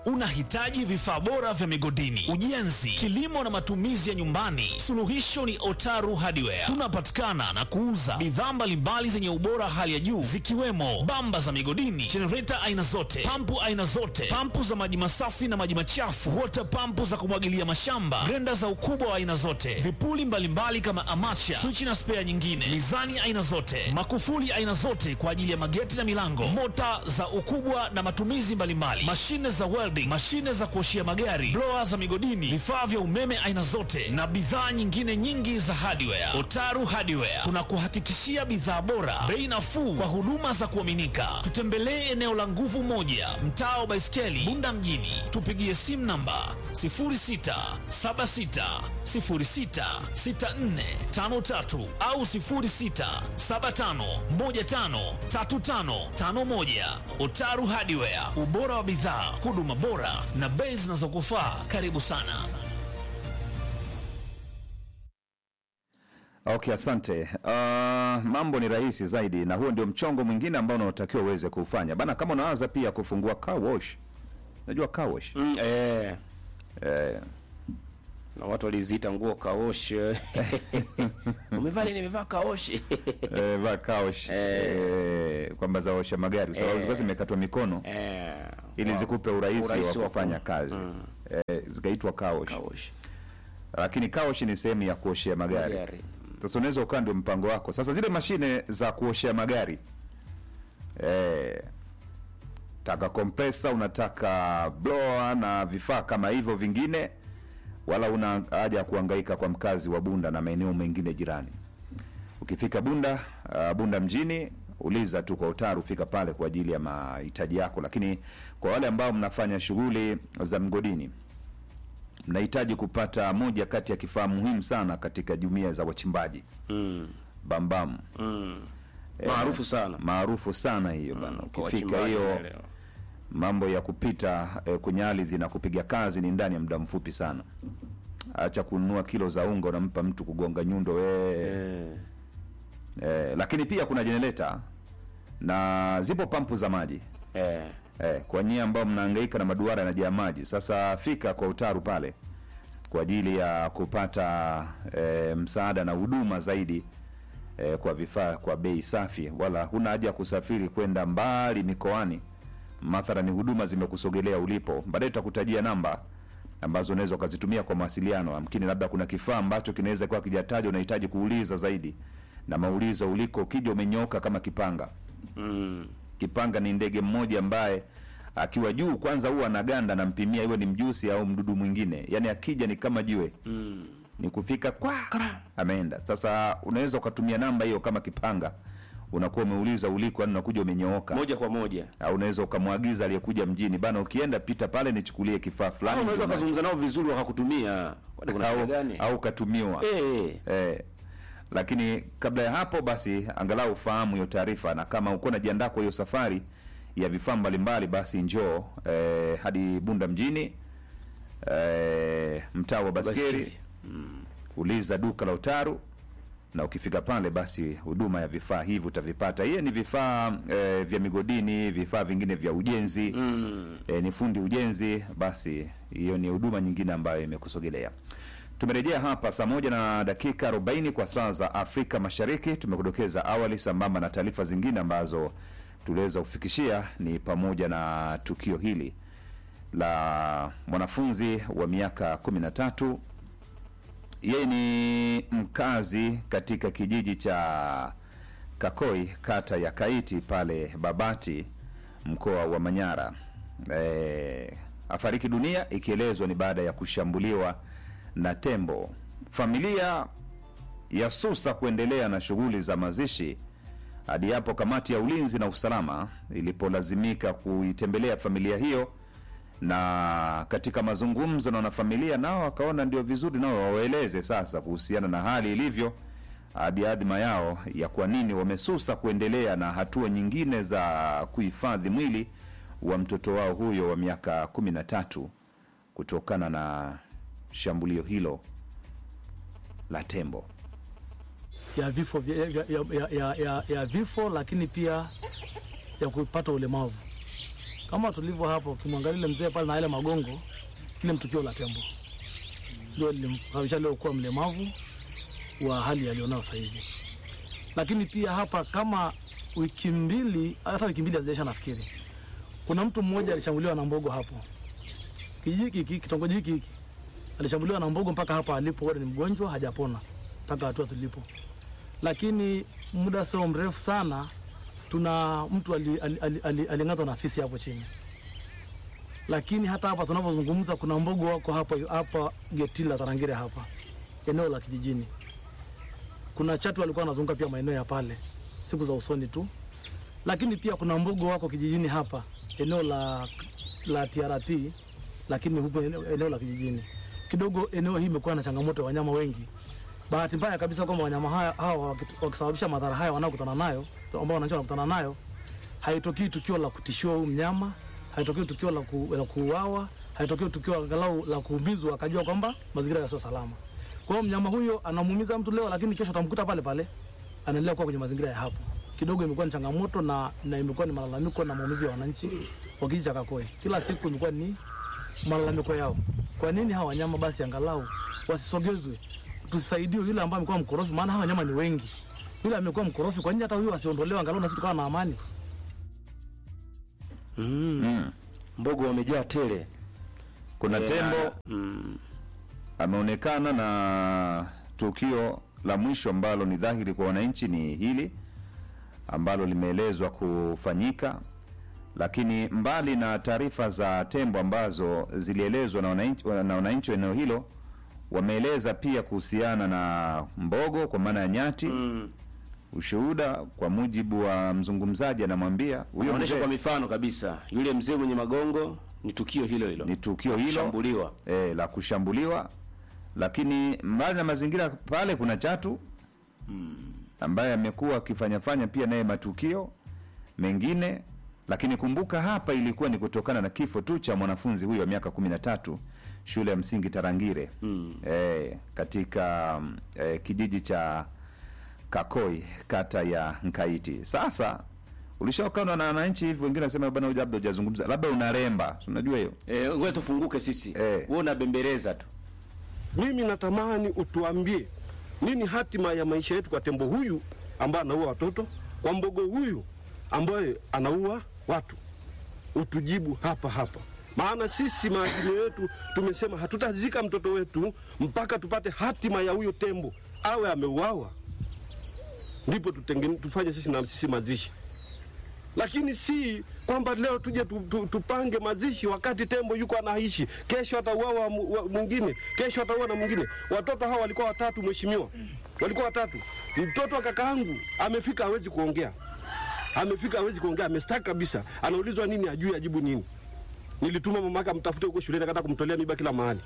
Unahitaji vifaa bora vya migodini, ujenzi, kilimo na matumizi ya nyumbani? Suluhisho ni Otaru Hardware. Tunapatikana na kuuza bidhaa mbalimbali zenye ubora hali ya juu zikiwemo bamba za migodini, jenereta aina zote, pampu aina zote, pampu za maji masafi na maji machafu, water pampu za kumwagilia mashamba, grenda za ukubwa wa aina zote, vipuli mbalimbali kama amacha, swichi na spea nyingine, mizani aina zote, makufuli aina zote kwa ajili ya mageti na milango, mota za ukubwa na matumizi mbalimbali, mashine za welding, mashine za kuoshia magari, blower za migodini, vifaa vya umeme aina zote na bidhaa nyingine nyingi za hardware. Otaru Hardware tunakuhakikishia bidhaa bora, bei nafuu kwa huduma za kuaminika. Tutembelee eneo la Nguvu Moja, mtaa wa Baiskeli, Bunda mjini. Tupigie simu namba 0676066453 au 0675153551. Otaru Hardware, ubora wa bidhaa, huduma bora na bei zinazokufaa. Karibu sana. Okay, asante. Uh, mambo ni rahisi zaidi, na huo ndio mchongo mwingine ambao unaotakiwa uweze kufanya bana. Kama unaanza pia kufungua car wash, najua car wash Mm, eh, eh, na watu waliziita nguo kaosh. Umevaa nini? Nimevaa kaosh. eh, va car wash eh, kwamba zaosha magari kwa sababu zilikuwa zimekatwa mikono Eh, ili wow. zikupe urahisi, Urahisi wa wa kufanya ku- kazi eh, zikaitwa car wash. Kaosh. lakini car wash ni sehemu ya kuoshea magari. Magari. Sasa unaweza ukaa ndio mpango wako. Sasa zile mashine za kuoshea magari eh, taka kompresa, unataka blower na vifaa kama hivyo vingine, wala una haja ya kuhangaika kwa mkazi wa Bunda na maeneo mengine jirani. Ukifika Bunda uh, Bunda mjini uliza tu kwa Utaru, fika pale kwa ajili ya mahitaji yako. Lakini kwa wale ambao mnafanya shughuli za mgodini mnahitaji kupata moja kati ya kifaa muhimu sana katika jumuiya za wachimbaji Mm. bambam Mm. Maarufu sana. maarufu sana hiyo bana. Kwa Ukifika wachimbaji hiyo wanaelewa. mambo ya kupita eh, kwenye ardhi na kupiga kazi ni ndani ya muda mfupi sana. Acha kununua kilo za unga unampa mtu kugonga nyundo we. Eh, Eh, lakini pia kuna jenereta na zipo pampu za maji eh. eh, kwa nyie ambao mnahangaika na maduara yanajaa maji. Sasa fika kwa Utaru pale kwa ajili ya kupata eh, msaada na huduma zaidi eh, kwa vifaa kwa bei safi, wala huna haja ya kusafiri kwenda mbali mikoani. Mathalani huduma zimekusogelea ulipo. Baadaye tutakutajia namba ambazo unaweza ukazitumia kwa mawasiliano. Amkini labda kuna kifaa ambacho kinaweza kuwa kijatajwa, unahitaji kuuliza zaidi, na maulizo uliko, ukija umenyoka kama kipanga Mm. Kipanga ni ndege mmoja ambaye akiwa juu kwanza huwa anaganda, nampimia iwe ni mjusi au mdudu mwingine, yaani akija ni kama jiwe Mm. ni kufika kwa ameenda. Sasa unaweza ukatumia namba hiyo kama kipanga, unakuwa umeuliza uliko, yani unakuja umenyooka, Moja kwa moja. au unaweza ukamwagiza aliyekuja mjini, bana, ukienda pita pale nichukulie kifaa Au fulani, unaweza ndio ukazungumza nao vizuri wakakutumia. Kwani kuna shida au, gani? au ukatumiwa Eh. Eh, lakini kabla ya hapo basi angalau ufahamu hiyo taarifa, na kama uko unajiandaa kwa hiyo safari ya vifaa mbalimbali, basi njoo eh, hadi Bunda mjini eh, mtaa wa Baskeri, Baskeri. uliza duka la Utaru na ukifika pale basi huduma ya vifaa hivi utavipata. Hiye ni vifaa eh, vya migodini, vifaa vingine vya ujenzi Mm. e, ni fundi ujenzi, basi hiyo ni huduma nyingine ambayo imekusogelea. Tumerejea hapa saa moja na dakika 40 kwa saa za Afrika Mashariki. Tumekudokeza awali, sambamba na taarifa zingine ambazo tuliweza kufikishia, ni pamoja na tukio hili la mwanafunzi wa miaka 13 yeye ni mkazi katika kijiji cha Kakoi, kata ya Kaiti pale Babati, mkoa wa Manyara. E, afariki dunia ikielezwa ni baada ya kushambuliwa na tembo. Familia ya susa kuendelea na shughuli za mazishi hadi hapo kamati ya ulinzi na usalama ilipolazimika kuitembelea familia hiyo na katika mazungumzo na wanafamilia nao wakaona ndio vizuri nao wawaeleze sasa kuhusiana na hali ilivyo hadi adhima yao ya kwa nini wamesusa kuendelea na hatua nyingine za kuhifadhi mwili wa mtoto wao huyo wa miaka kumi na tatu kutokana na shambulio hilo la tembo. ya vifo vya, ya, ya, ya, ya, ya vifo lakini pia ya kupata ulemavu Kama tulivyo hapo, ukimwangalia ile mzee pale na ile magongo, ile mtukio la tembo ndio lilimsababisha leo kuwa mlemavu wa hali alionao sasa hivi. Lakini pia hapa kama wiki mbili, hata wiki mbili hazijaisha nafikiri, kuna mtu mmoja alishambuliwa na mbogo hapo kijiji hiki, kitongoji hiki hiki, alishambuliwa na mbogo mpaka hapa alipo, bado ni mgonjwa, hajapona mpaka hatua tulipo. Lakini muda sio mrefu sana, tuna mtu aling'atwa ali, ali, ali, aling'atwa na fisi hapo chini lakini hata hapa tunavyozungumza kuna mbogo wako hapa hapa geti la Tarangire hapa eneo la kijijini. Kuna chatu walikuwa wanazunguka pia maeneo ya pale siku za usoni tu, lakini pia kuna mbogo wako kijijini hapa eneo la la TRP, lakini huko eneo, eneo la kijijini kidogo. Eneo hii imekuwa na changamoto ya wanyama wengi. Bahati mbaya kabisa kwamba wanyama haya hawa wakit- wakisababisha madhara haya wanaokutana nayo ambao wananchi wanakutana nayo, haitokii tukio la kutishiwa huyu mnyama haitokei tukio la, ku, la kuuawa, haitokei tukio angalau la kuumizwa, akajua kwamba mazingira yasio salama. Kwa hiyo mnyama huyo anamuumiza mtu leo, lakini kesho utamkuta pale pale anaendelea kuwa kwenye mazingira ya hapo. Kidogo imekuwa ni changamoto na, na imekuwa ni malalamiko na maumivu ya wananchi wa kijiji cha Kakoe. Kila siku imekuwa ni malalamiko yao. Kwa nini hawa wanyama basi angalau wasisogezwe, tusaidiwe yule ambaye amekuwa mkorofi, maana hawa wanyama ni wengi. Yule amekuwa mkorofi, kwa nini hata huyu asiondolewe angalau na sisi tukawa na amani? Mbogo wamejaa tele. Kuna tembo Mm. ameonekana na tukio la mwisho ambalo ni dhahiri kwa wananchi ni hili ambalo limeelezwa kufanyika, lakini mbali na taarifa za tembo ambazo zilielezwa na wananchi na wananchi wa eneo hilo, wameeleza pia kuhusiana na mbogo kwa maana ya nyati. Mm. Ushuhuda kwa mujibu wa mzungumzaji, anamwambia huyo Anaonyesha mzee kwa mifano kabisa, yule mzee mwenye magongo ni tukio hilo hilo, ni tukio hilo kushambuliwa. e, la kushambuliwa, lakini mbali na mazingira pale kuna chatu ambaye amekuwa akifanyafanya pia naye matukio mengine, lakini kumbuka hapa ilikuwa ni kutokana na kifo tu cha mwanafunzi huyo wa miaka kumi na tatu shule ya msingi Tarangire Mm. e, katika mm, e, kijiji cha Kakoi kata ya Nkaiti. Sasa ulishaokana na wananchi hivi, wengine wanasema bwana, huyu labda hujazungumza, labda unaremba, si unajua hiyo Eh, ngoja tufunguke sisi. Eh. Wewe unabembeleza tu. Mimi natamani utuambie nini hatima ya maisha yetu kwa tembo huyu ambaye anaua watoto, kwa mbogo huyu ambaye anaua watu. Utujibu hapa hapa, maana sisi maazimio yetu tumesema hatutazika mtoto wetu mpaka tupate hatima ya huyo tembo, awe ameuawa, ndipo tutengene, tufanye sisi na sisi mazishi lakini si kwamba leo tuje tu, tu, tupange mazishi wakati tembo yuko anaishi, kesho atauawa mu- wa- mwingine, kesho atauawa na mwingine. Watoto hawa walikuwa watatu, mheshimiwa, walikuwa watatu. Mtoto wa kakaangu amefika, hawezi kuongea, amefika, hawezi kuongea, amestaki kabisa. Anaulizwa nini, ajui ajibu nini. Nilituma mamake amtafute huko shuleni, akataka kumtolea miba kila mahali,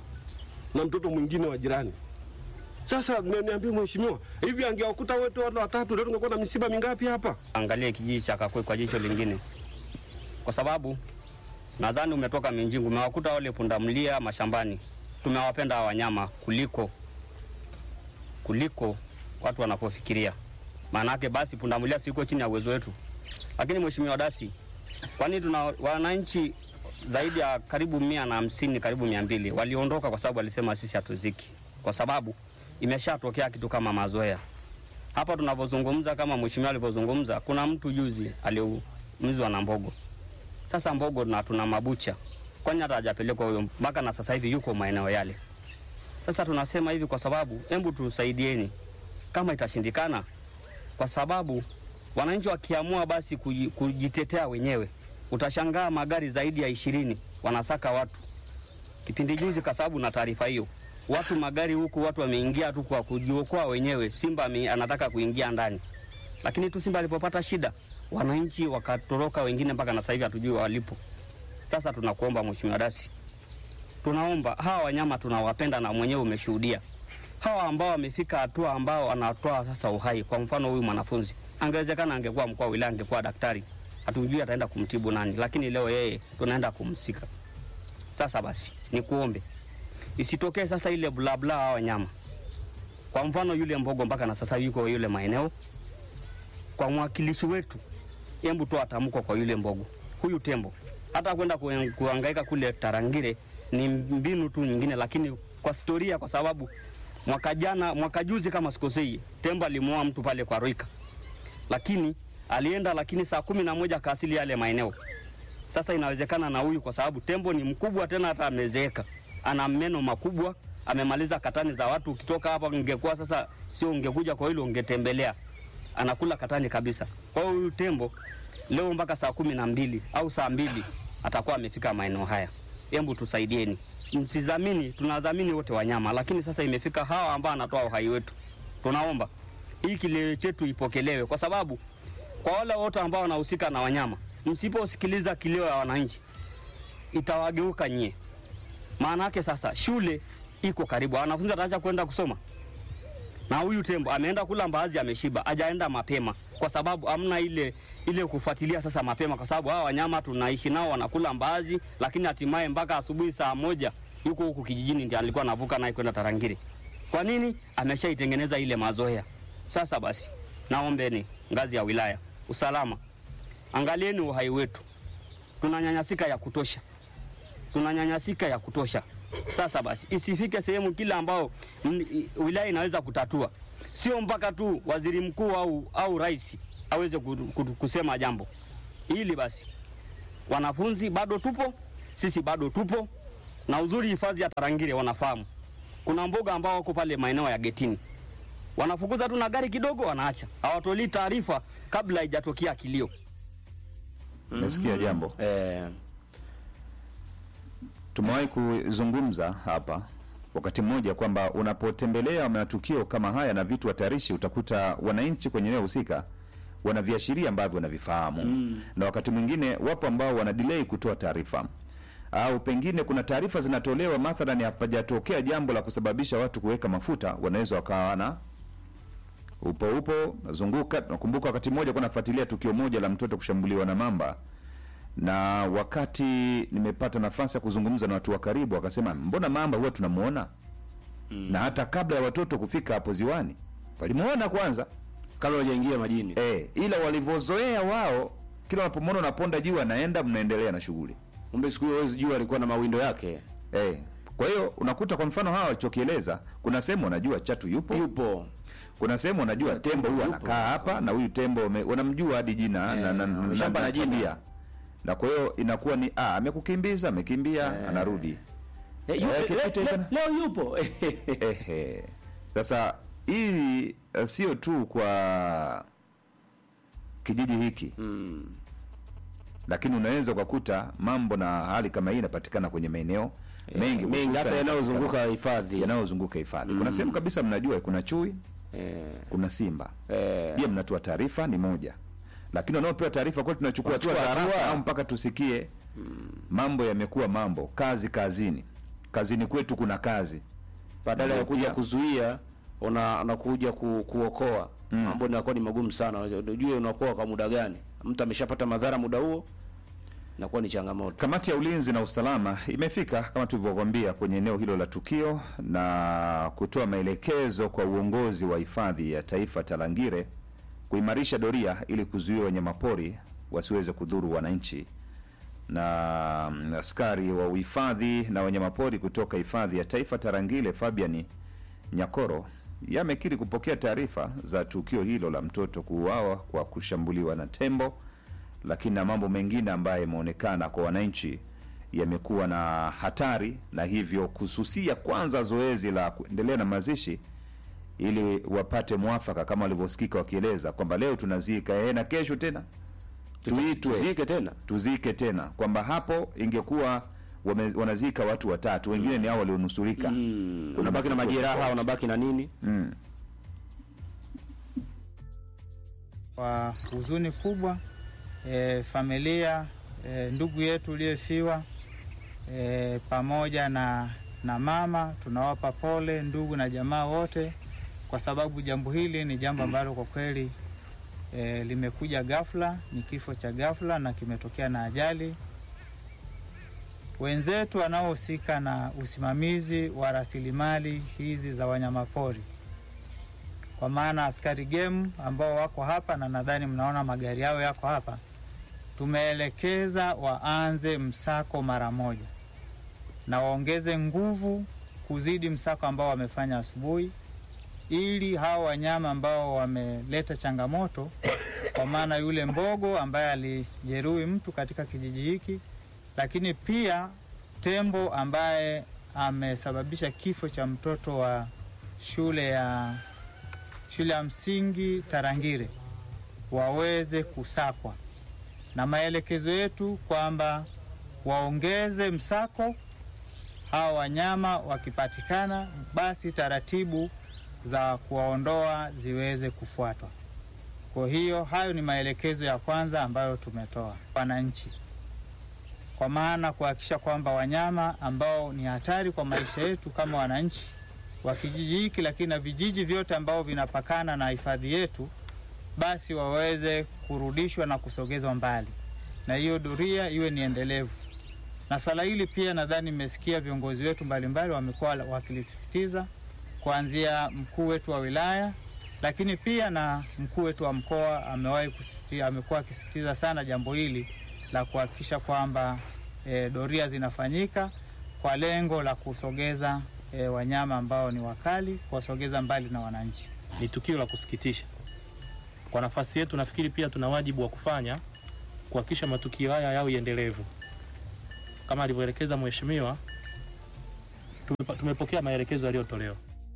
na mtoto mwingine wa jirani. Sasa ni- niambie mheshimiwa, hivi angewakuta wote wale watatu, leo tungekuwa na misiba mingapi hapa? angalie kijiji cha Kakwe kwa jicho lingine, kwa sababu nadhani umetoka Minjingu, umewakuta wale pundamlia mashambani. Tumewapenda hawa wanyama kuliko kuliko watu wanapofikiria. Maana yake basi pundamlia siko chini ya uwezo wetu. Lakini mheshimiwa Dasi, kwani tuna wananchi zaidi ya karibu mia na hamsini karibu mia mbili waliondoka kwa sababu walisema sisi hatuziki, kwa sababu imeshatokea kitu kama mazoea hapa tunavyozungumza, kama mheshimiwa alivyozungumza, kuna mtu juzi aliumizwa na mbogo. Sasa mbogo na tuna mabucha, kwani hata hajapelekwa huyo mpaka na sasa hivi yuko maeneo yale. Sasa tunasema hivi kwa sababu, hebu tusaidieni kama itashindikana, kwa sababu wananchi wakiamua basi kuji- kujitetea wenyewe, utashangaa magari zaidi ya ishirini wanasaka watu kipindi juzi, kwa sababu na taarifa hiyo, watu magari huku, watu wameingia tu kwa kujiokoa wenyewe. Simba ame, anataka kuingia ndani, lakini tu Simba alipopata shida, wananchi wakatoroka wengine, mpaka na sasa hivi hatujui walipo. Sasa tunakuomba Mheshimiwa Dasi, tunaomba hawa wanyama tunawapenda, na mwenyewe umeshuhudia hawa ambao wamefika hatua ambao anatoa sasa uhai. Kwa mfano huyu mwanafunzi angewezekana angekuwa mkuu wa wilaya, angekuwa daktari, hatujui ataenda kumtibu nani, lakini leo yeye tunaenda kumsika. Sasa basi nikuombe isitokee sasa ile blabla hawa wanyama. Kwa mfano yule mbogo mpaka na sasa yuko yule maeneo, kwa mwakilishi wetu, hebu toa tamko kwa yule mbogo, huyu tembo hata kwenda kuen- kuhangaika kule Tarangire ni mbinu tu nyingine, lakini kwa historia, kwa sababu mwaka jana, mwaka juzi kama sikosei, tembo alimuoa mtu pale kwa Roika, lakini alienda, lakini saa kumi na moja kaasili yale maeneo. Sasa inawezekana na huyu, kwa sababu tembo ni mkubwa, tena hata amezeeka, ana meno makubwa, amemaliza katani za watu. Ukitoka hapa, ungekuwa sasa, sio ungekuja kwa hilo, ungetembelea, anakula katani kabisa. Kwa hiyo huyu tembo leo mpaka saa kumi na mbili au saa mbili atakuwa amefika maeneo haya. Hebu tusaidieni, msizamini, tunadhamini wote wanyama, lakini sasa imefika hawa ambao anatoa uhai wetu. Tunaomba hii kilio chetu ipokelewe, kwa sababu kwa wale wote ambao wanahusika na wanyama, msiposikiliza kilio ya wananchi itawageuka nyie. Maana yake sasa shule iko karibu, wanafunzi wataacha kwenda kusoma, na huyu tembo ameenda kula mbaazi, ameshiba, hajaenda mapema, kwa sababu amna ile ile kufuatilia sasa mapema, kwa sababu hawa wanyama tunaishi nao wanakula mbaazi, lakini hatimaye mpaka asubuhi saa moja yuko huku kijijini, ndio alikuwa anavuka naye kwenda Tarangire. Kwa nini? Ameshaitengeneza ile mazoea. Sasa basi, naombeni ngazi ya wilaya, usalama, angalieni uhai wetu, tunanyanyasika ya kutosha, tunanyanyasika ya kutosha. Sasa basi, isifike sehemu kila ambao mm, i- wilaya inaweza kutatua, sio mpaka tu waziri mkuu au, au rais aweze ku- ku- kusema jambo hili. Basi wanafunzi bado tupo, sisi bado tupo, na uzuri hifadhi ya Tarangire wanafahamu kuna mboga ambao wako pale maeneo ya getini, wanafukuza tu na gari kidogo, wanaacha, hawatolii taarifa kabla haijatokea kilio. Umesikia jambo? Eh, Tumewahi kuzungumza hapa wakati mmoja kwamba unapotembelea matukio kama haya na vitu hatarishi, utakuta wananchi kwenye eneo husika wana viashiria ambavyo wanavifahamu mm. na wakati mwingine wapo ambao wana delay kutoa taarifa au pengine kuna taarifa zinatolewa, mathalan hapajatokea jambo la kusababisha watu kuweka mafuta, wanaweza wakawa na upo upo nazunguka. Nakumbuka wakati mmoja kwa nafuatilia tukio moja la mtoto kushambuliwa na mamba na wakati nimepata nafasi ya kuzungumza na watu wa karibu, wakasema mbona mamba huwa tunamuona mm. na hata kabla ya watoto kufika hapo ziwani walimuona kwanza kabla hujaingia majini. e, ila walivyozoea wao, kila wanapomwona unaponda juu, anaenda mnaendelea na shughuli Kumbe siku hiyo huwezi jua alikuwa na mawindo yake. e. Kwa hiyo unakuta kwa mfano hawa walichokieleza, kuna sehemu wanajua chatu yupo, Yupo. kuna sehemu wanajua tembo huyu yupo. anakaa hapa na huyu tembo wame- wanamjua hadi jina na, na, na, wameshamba na na jina. tabia. na kwa hiyo inakuwa ni ah, amekukimbiza amekimbia, anarudi Eh, yupo, Eh, le- kipite le- tena. leo yupo. Ehe. Sasa hii eh, sio tu kwa kijiji hiki Mm. lakini unaweza ukakuta mambo na hali kama hii inapatikana kwenye maeneo mengi Mengi hususan hasa yanayozunguka hifadhi. yanayozunguka hifadhi. Kuna sehemu kabisa mnajua kuna chui, Eh, kuna simba eh, pia mnatoa taarifa ni moja, lakini wanaopewa taarifa kweli tunachukua hatua Wanachukua za haraka hatua. au mpaka tusikie mambo yamekuwa mambo, kazi kazini, kazini kwetu kuna kazi badala ya Ndio, kuja pia. kuzuia una unakuja ku, kuokoa mambo inakuwa ni magumu sana. Unajua unaokoa kwa muda gani? Mtu ameshapata madhara muda huo, inakuwa ni changamoto. Kamati ya ulinzi na usalama imefika kama tulivyokwambia kwenye eneo hilo la tukio na kutoa maelekezo kwa uongozi wa hifadhi ya taifa Tarangire kuimarisha doria ili kuzuia wanyamapori wasiweze kudhuru wananchi. Na mm, askari wa uhifadhi na wanyamapori kutoka hifadhi ya taifa Tarangire Fabian Nyakoro yamekiri kupokea taarifa za tukio hilo la mtoto kuuawa kwa kushambuliwa na tembo lakini na mambo mengine ambayo yameonekana kwa wananchi yamekuwa na hatari na hivyo kususia kwanza zoezi la kuendelea na mazishi ili wapate mwafaka kama walivyosikika wakieleza kwamba leo tunazika eh, na kesho tena tuitwe Tuzike tena. tuzike tena, kwamba hapo ingekuwa wame, wanazika watu watatu, wengine ni hao walionusurika. Mm, Kuna unabaki na matukio majeraha, tofauti. unabaki na nini? Mm. kwa huzuni kubwa e, familia e, ndugu yetu uliyefiwa e, pamoja na, na mama tunawapa pole ndugu na jamaa wote, kwa sababu jambo hili ni jambo ambalo kwa kweli e, limekuja ghafla, ni kifo cha ghafla na kimetokea na ajali. Wenzetu wanaohusika na usimamizi wa rasilimali hizi za wanyamapori kwa maana askari game ambao wako hapa na nadhani mnaona magari yao yako hapa, tumeelekeza waanze msako mara moja na waongeze nguvu kuzidi msako ambao wamefanya asubuhi, ili hao wanyama ambao wameleta changamoto, kwa maana yule mbogo ambaye alijeruhi mtu katika kijiji hiki, lakini pia tembo ambaye amesababisha kifo cha mtoto wa shule ya shule ya msingi Tarangire waweze kusakwa, na maelekezo yetu kwamba waongeze msako hawa wanyama wakipatikana, basi taratibu za kuwaondoa ziweze kufuatwa. Kwa hiyo hayo ni maelekezo ya kwanza ambayo tumetoa wananchi, kwa maana kuhakikisha kwamba wanyama ambao ni hatari kwa maisha yetu kama wananchi wa kijiji hiki, lakini na vijiji vyote ambao vinapakana na hifadhi yetu, basi waweze kurudishwa na kusogezwa mbali, na hiyo doria iwe ni endelevu na swala hili pia nadhani mmesikia viongozi wetu mbalimbali wamekuwa wakilisisitiza kuanzia mkuu wetu wa wilaya, lakini pia na mkuu wetu wa mkoa amewahi kusisitiza, amekuwa akisisitiza sana jambo hili la kuhakikisha kwamba e, doria zinafanyika kwa lengo la kusogeza e, wanyama ambao ni wakali, kuwasogeza mbali na wananchi. Ni tukio la kusikitisha. Kwa nafasi yetu, nafikiri pia tuna wajibu wa kufanya kuhakikisha matukio haya yawe endelevu kama alivyoelekeza mheshimiwa. tumepa- Tumepokea maelekezo yaliyotolewa.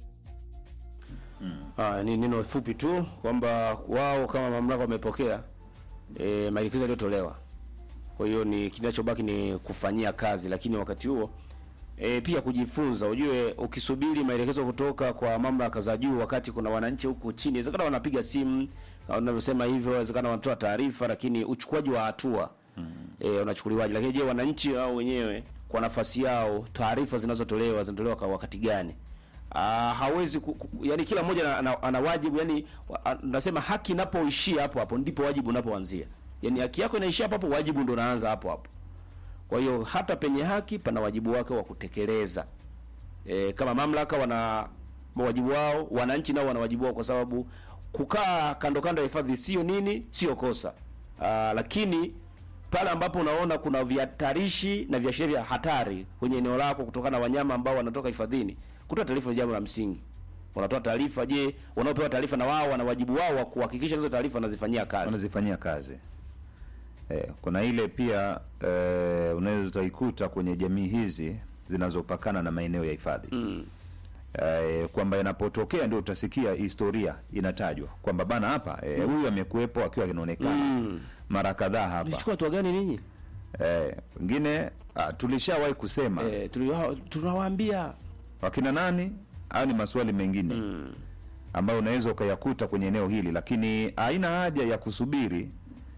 Ah, ni neno fupi tu kwamba wao kama mamlaka wamepokea e, maelekezo yaliyotolewa. Kwa hiyo ni kinachobaki ni kufanyia kazi, lakini wakati huo e, pia kujifunza. Ujue, ukisubiri maelekezo kutoka kwa mamlaka za juu, wakati kuna wananchi huku chini, inawezekana wanapiga simu kama unavyosema hivyo, inawezekana wanatoa taarifa, lakini uchukuaji wa hatua e, unachukuliwaje? Lakini je, wananchi wao wenyewe kwa nafasi yao, taarifa zinazotolewa zinatolewa kwa wakati gani? Ah, hawezi ku, ku, yani kila mmoja ana, ana, ana wajibu yani wa- a- nasema haki inapoishia hapo hapo ndipo wajibu unapoanzia. Yani haki yako inaishia hapo hapo, wajibu ndo unaanza hapo hapo. Kwa hiyo hata penye haki pana wajibu wake wa kutekeleza. E, kama mamlaka wana wajibu wao, wananchi nao wana wajibu wao, kwa sababu kukaa kando kando ya hifadhi sio nini, sio kosa. Aa, lakini pale ambapo unaona kuna vihatarishi na viashiria vya hatari kwenye eneo lako kutokana na wanyama ambao wanatoka hifadhini, kutoa taarifa ni jambo la msingi. Unatoa taarifa, je, wanaopewa taarifa na wao wana wajibu wao wa kuhakikisha hizo taarifa wanazifanyia kazi. wanazifanyia kazi eh, kuna ile pia eh, unaweza utaikuta kwenye jamii hizi zinazopakana na maeneo ya hifadhi Mm. eh, kwamba inapotokea ndio utasikia historia inatajwa kwamba bana hapa eh, huyu amekuwepo akiwa inaonekana Mm. mara kadhaa hapa Mlichukua hatua gani ninyi? eh, wengine ah, tulishawahi kusema Eh, tuli- tunawaambia wakina nani au ni maswali mengine mm. ambayo unaweza ukayakuta kwenye eneo hili, lakini haina haja ya kusubiri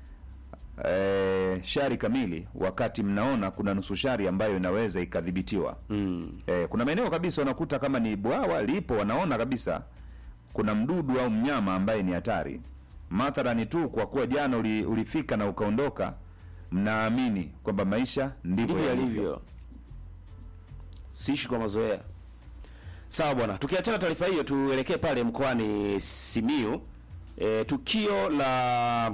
e, shari kamili wakati mnaona kuna nusu shari ambayo inaweza ikadhibitiwa. Mm. E, kuna maeneo kabisa unakuta kama ni bwawa lipo, wanaona kabisa kuna mdudu au mnyama ambaye ni hatari. Mathalani tu kwa kuwa jana uli, ulifika na ukaondoka, mnaamini kwamba maisha ndivyo ndivyo yalivyo. yalivyo, siishi kwa mazoea. Sawa bwana, tukiachana taarifa hiyo, tuelekee pale mkoani Simiu. E, tukio la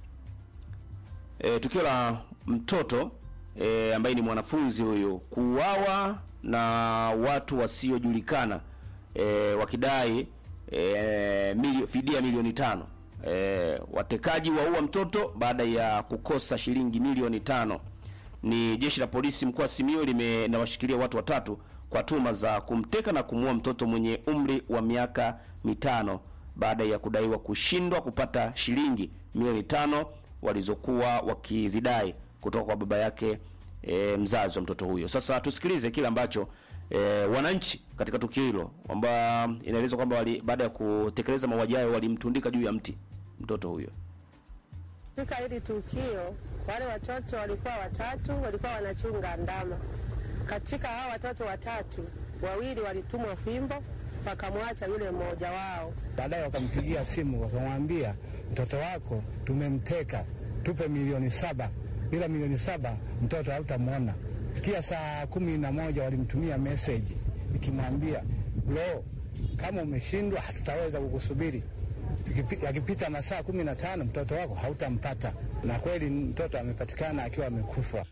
e, tukio la mtoto e, ambaye ni mwanafunzi huyu kuuawa na watu wasiojulikana e, wakidai e, milio, fidia milioni tano. E, watekaji waua mtoto baada ya kukosa shilingi milioni tano. Ni jeshi la polisi mkoa wa Simiyu limenawashikilia watu watatu kwa tuhuma za kumteka na kumuua mtoto mwenye umri wa miaka mitano baada ya kudaiwa kushindwa kupata shilingi milioni tano walizokuwa wakizidai kutoka kwa baba yake e, mzazi wa mtoto huyo. Sasa tusikilize kile ambacho e, wananchi katika tukio hilo kwamba inaelezwa kwamba wali- baada ya kutekeleza mauaji hayo walimtundika juu ya mti mtoto huyo. Katika hili tukio, wale watoto walikuwa watatu, walikuwa wanachunga ndama. Katika hao watoto watatu, wawili walitumwa fimbo, wakamwacha yule mmoja wao. Baadaye wakampigia simu wakamwambia, mtoto wako tumemteka, tupe milioni saba. Bila milioni saba mtoto hautamwona. Fikia saa kumi na moja walimtumia meseji ikimwambia, lo, kama umeshindwa hatutaweza kukusubiri, Tukipi- yakipita masaa kumi na tano mtoto wako hautampata, na kweli mtoto amepatikana akiwa amekufa.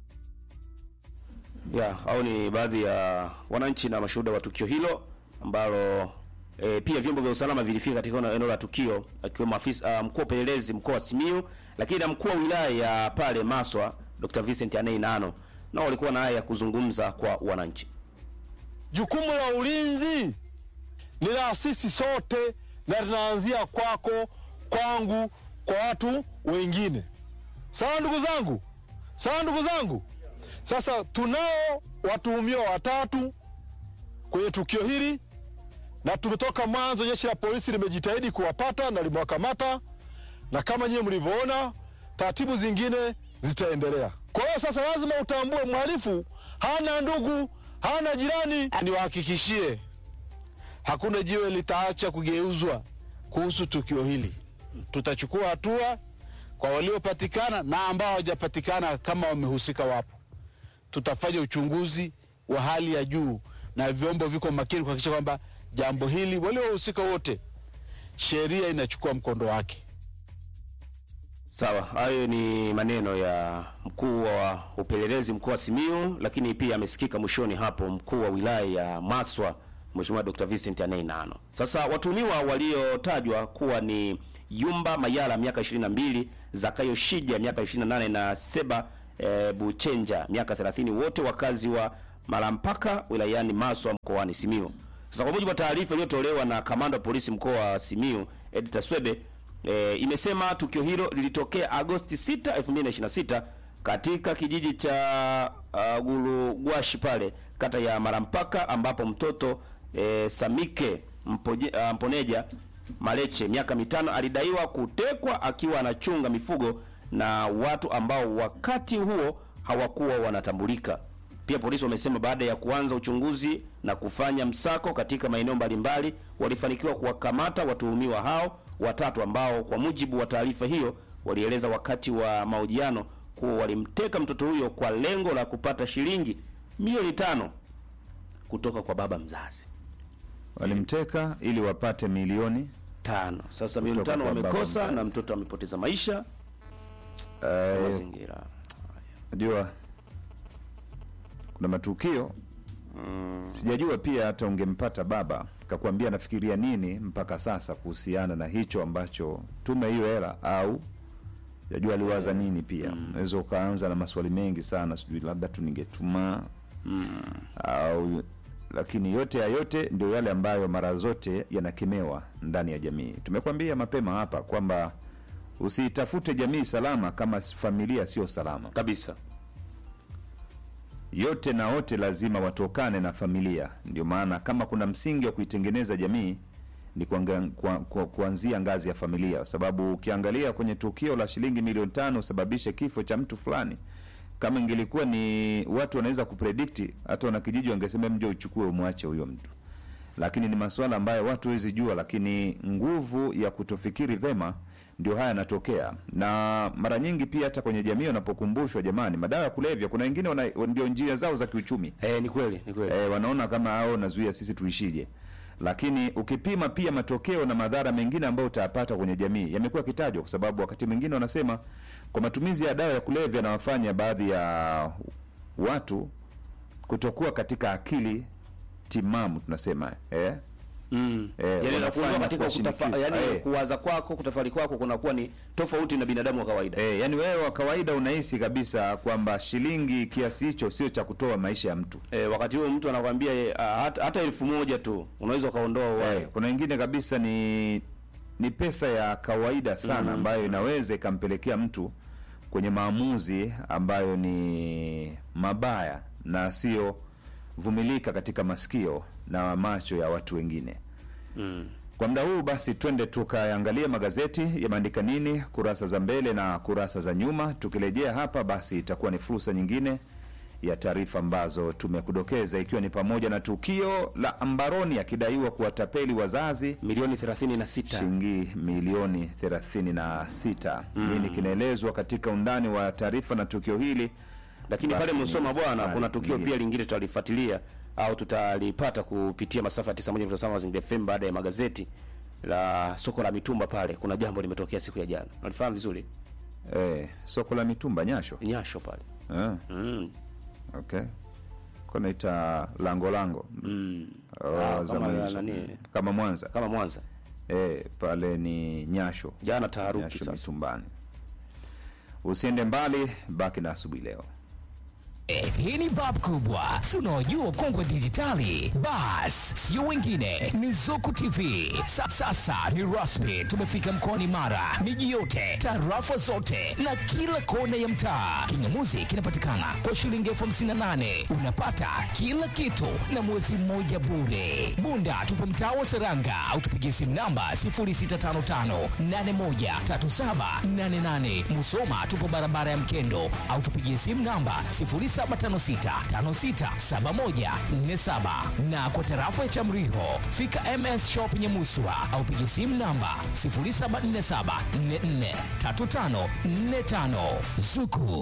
ya au ni baadhi ya wananchi na mashuhuda wa tukio hilo ambalo e, pia vyombo vya usalama vilifika katika eneo- eneo la tukio akiwemo afisa uh, mkuu wa upelelezi mkoa wa Simiyu, lakini na mkuu wa wilaya ya pale Maswa Dr. Vincent Anei Nano nao walikuwa na haya ya kuzungumza kwa wananchi. Jukumu la ulinzi ni la sisi sote na linaanzia kwako, kwangu, kwa watu wengine. Sawa ndugu zangu, sawa ndugu zangu. Sasa tunao watuhumiwa watatu kwenye tukio hili, na tumetoka mwanzo, jeshi la polisi limejitahidi kuwapata na limewakamata, na kama nyiwe mlivyoona, taratibu zingine zitaendelea. Kwa hiyo sasa lazima utambue mhalifu hana ndugu, hana jirani. Niwahakikishie hakuna jiwe litaacha kugeuzwa kuhusu tukio hili. Tutachukua hatua kwa waliopatikana na ambao hawajapatikana, kama wamehusika wapo. Tutafanya uchunguzi wa hali ya juu na vyombo viko makini kuhakikisha kwamba jambo hili, waliohusika wote, sheria inachukua mkondo wake. Sawa, hayo ni maneno ya mkuu wa upelelezi mkoa wa Simiyu, lakini pia amesikika mwishoni hapo mkuu wa wilaya ya Maswa Mheshimiwa Dr. Vincent Anei Nano. Sasa watuhumiwa waliotajwa kuwa ni Yumba Mayala miaka 22, Zakayo Shija miaka 28 na Seba e, Buchenja miaka 30, wote wakazi wa Malampaka wilayani Maswa mkoani Simiyu. Sasa kwa mujibu wa taarifa iliyotolewa na kamanda wa polisi mkoa wa Simiyu Edita Swebe e, imesema tukio hilo lilitokea Agosti 6, 2026 katika kijiji cha uh, Gulugwashi pale kata ya Marampaka ambapo mtoto e, Samike Mpoje, uh, Mponeja Maleche miaka mitano alidaiwa kutekwa akiwa anachunga mifugo na watu ambao wakati huo hawakuwa wanatambulika. Pia polisi wamesema baada ya kuanza uchunguzi na kufanya msako katika maeneo mbalimbali, walifanikiwa kuwakamata watuhumiwa hao watatu ambao kwa mujibu wa taarifa hiyo walieleza wakati wa mahojiano kuwa walimteka mtoto huyo kwa lengo la kupata shilingi milioni tano kutoka kwa baba mzazi. Walimteka ili wapate milioni tano. Sasa milioni Kutoka tano kwa baba wamekosa mzazi. na mtoto amepoteza maisha. Eh, Mazingira Najua kuna matukio sijajua pia hata ungempata baba kakuambia anafikiria nini mpaka sasa kuhusiana na hicho ambacho tume hiyo hela au sijajua aliwaza nini pia unaweza ukaanza na maswali mengi sana sijui labda tu ningetuma au lakini yote ya yote ndio yale ambayo mara zote yanakemewa ndani ya jamii tumekwambia mapema hapa kwamba usiitafute jamii salama kama familia sio salama kabisa yote na wote lazima watokane na familia ndio maana kama kuna msingi wa kuitengeneza jamii ni kuanga- kwa- kwa- kuanzia ngazi ya familia kwa sababu ukiangalia kwenye tukio la shilingi milioni tano usababishe kifo cha mtu fulani kama ingelikuwa ni watu wanaweza kupredikti hata wanakijiji wangesema mje uchukue umwache huyo mtu lakini ni masuala ambayo watu hawezi jua lakini nguvu ya kutofikiri vema ndio haya yanatokea na mara nyingi pia hata kwenye jamii wanapokumbushwa jamani madawa ya kulevya kuna wengine wana, ndio njia zao za kiuchumi e, ni kweli ni kweli e, wanaona kama hao nazuia sisi tuishije lakini ukipima pia matokeo na madhara mengine ambayo utayapata kwenye jamii yamekuwa yakitajwa kwa sababu wakati mwingine wanasema kwa matumizi ya dawa ya kulevya yanawafanya baadhi ya watu kutokuwa katika akili timamu tunasema eh? Mm. Eh, yani wanafanya nakuondoa katika kwa kutafa, shinikizo. yani Eh. kuwaza kwako kutafari kwako kunakuwa ni tofauti na binadamu wa kawaida E, yani wewe wa kawaida unahisi kabisa kwamba shilingi kiasi hicho sio cha kutoa maisha ya mtu e, wakati huo mtu anakwambia e, hata, hata elfu moja tu unaweza ukaondoa uhai Eh, kuna wengine kabisa ni ni pesa ya kawaida sana Mm. ambayo inaweza ikampelekea mtu kwenye maamuzi ambayo ni mabaya na sio vumilika katika masikio na macho ya watu wengine mm. kwa muda huu basi twende tukaangalia magazeti yameandika nini kurasa za mbele na kurasa za nyuma tukirejea hapa basi itakuwa ni fursa nyingine ya taarifa ambazo tumekudokeza ikiwa ni pamoja na tukio la ambaroni akidaiwa kuwatapeli wazazi milioni 36 shilingi milioni 36 Mm. nini kinaelezwa katika undani wa taarifa na tukio hili lakini Basi pale ni Musoma bwana safari kuna tukio nyingine. pia lingine tutalifuatilia au tutalipata kupitia masafa ya 91.7 Mazingira FM baada ya magazeti la soko la mitumba pale, kuna jambo limetokea siku ya jana, nalifahamu vizuri eh, soko la mitumba Nyasho Nyasho pale eh. mm. Okay, kwa naita lango lango Mm. Oh, Ah, zama kama hizo. nani? kama Mwanza kama Mwanza eh, pale ni Nyasho jana taharuki Nyasho sasa. mitumbani. Usiende mbali, baki na asubuhi leo. Eh, hii ni bab kubwa si unaojua kongwe dijitali bas sio wengine ni zuku tv Sa, sasa ni rasmi tumefika mkoani mara miji yote tarafa zote na kila kona ya mtaa kingamuzi kinapatikana kwa shilingi elfu hamsini na nane unapata kila kitu na mwezi mmoja bure bunda tupo mtaa wa seranga au tupigie simu namba 0655813788 musoma tupo barabara ya mkendo au tupigie simu namba 0756567147 na kwa tarafa ya Chamriho fika MS Shop Nyamuswa au pigie simu namba 0747443545 Zuku